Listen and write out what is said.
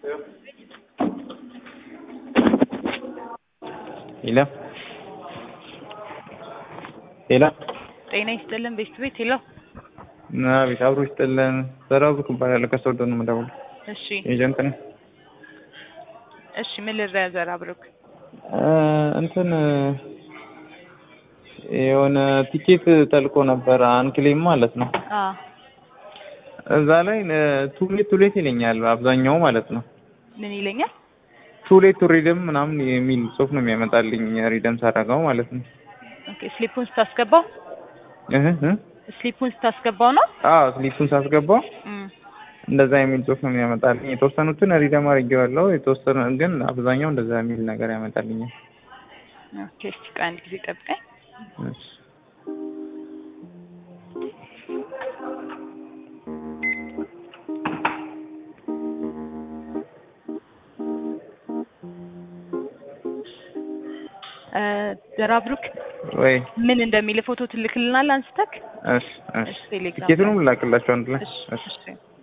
ሄሎ ሄሎ ጤና ይስጥልን ቤት ቤት ሄሎ አቤት አብሮ ይስጥልን ዘራብሩክ እባላለሁ ከሶዶ ነው የምደውለው እሺ ኤጀንት ነኝ እሺ ምን ልርዳ ዘራብሩክ እንትን የሆነ ቲኬት ተልቆ ነበር አንክሌም ማለት ነው አ እዛ ላይ ቱሌት ቱሌት ይለኛል አብዛኛው ማለት ነው ምን ይለኛል ቱሌት ሪደም ምናምን የሚል ጽሁፍ ነው የሚያመጣልኝ ሪደም ሳደርገው ማለት ነው ኦኬ ስሊፑን ስታስገባው እህ እህ ስሊፑን ስታስገባው ነው አዎ ስሊፑን ሳስገባው እም እንደዛ የሚል ጽሁፍ ነው የሚያመጣልኝ የተወሰኑትን ሪደም አድርጌዋለሁ የተወሰኑ ግን አብዛኛው እንደዛ የሚል ነገር ያመጣልኛል ኦኬ እስቲ ቆይ አንድ ጊዜ ጠብቀኝ እሺ እ ዘራብሩክ ወይ ምን እንደሚል ፎቶ ትልክልናል አንስተክ እሺ እሺ እሺ ቴሌግራም ቲኬቱንም ላክላቸው አንድ ላይ እሺ እሺ እሺ